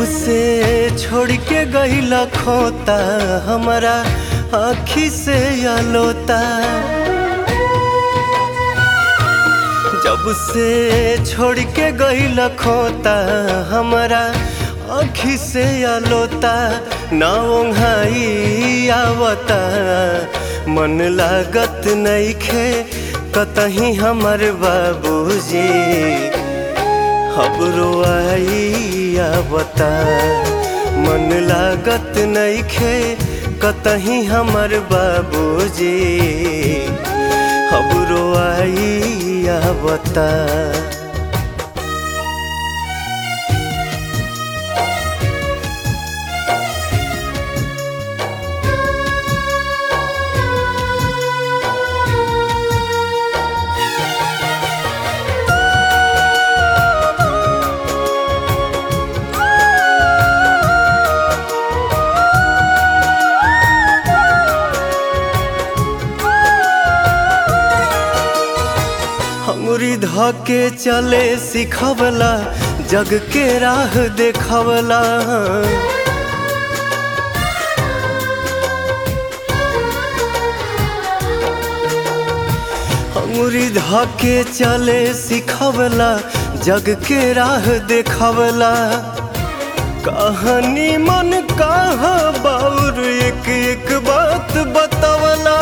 जब से छोड़ के गईला खोता हमारा आखी से आलोता जब से छोड़ के गईला खोता हमारा आखी से आलोता ना ओंघाई आवता मन लागत नईखे कतही हमर बाबूजी खबरो आई आवता मन लागत नईखे कतही हमर बाबूजी खबरो आई आवता अंगुरी धके चले सिखवला जग के राह देखवला अंगुरी धके चले सिखवला जग के राह देखवला कहानी मन कहा बाउर एक एक बात बतवला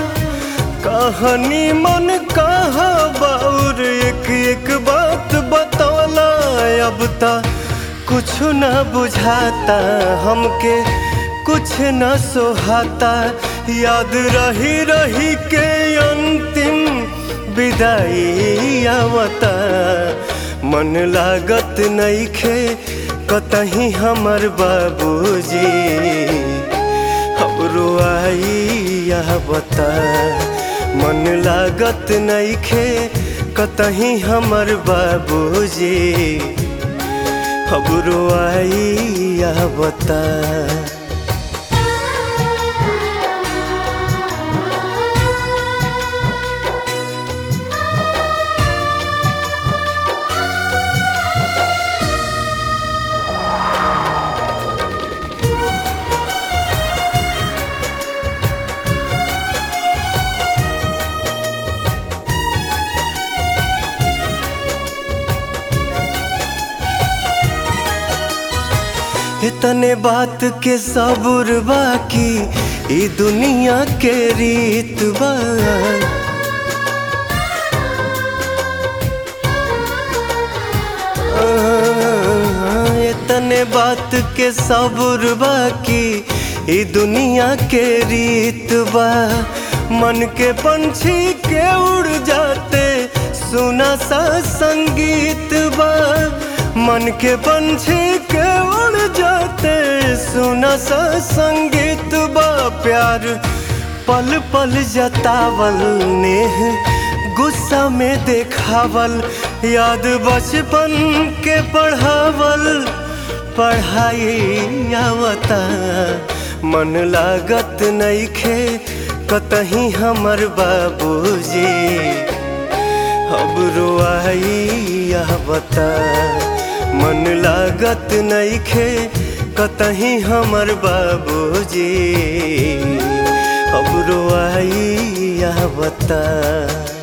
कहानी मन कहा बाउर एक एक बात बतौला अब ता कुछ न बुझाता हमके कुछ न सोहाता याद रही रही के अंतिम विदाई आवता मन लागत नईखे कतही हमर बाबूजी हमरो आई आवता मन लागत नईखे कतही हमर बाबूजी खबरो आई आवता इतने बात के सबूर बाकी ई दुनिया के रीत बा इतने बात के सबूर बाकी ई दुनिया के रीत बा मन के पंछी के उड़ जाते सुना सा संगीत बा मन के पंछी के उड़ जाते सुना सा संगीत बा प्यार पल पल जतावल नेह गुस्सा में देखावल याद बचपन के पढ़ावल पढ़ाई आवता मन लागत नईखे कतही हमर बाबूजी अब आई आवता मन लागत नईखे कतही हमर बाबूजी अब आई आवता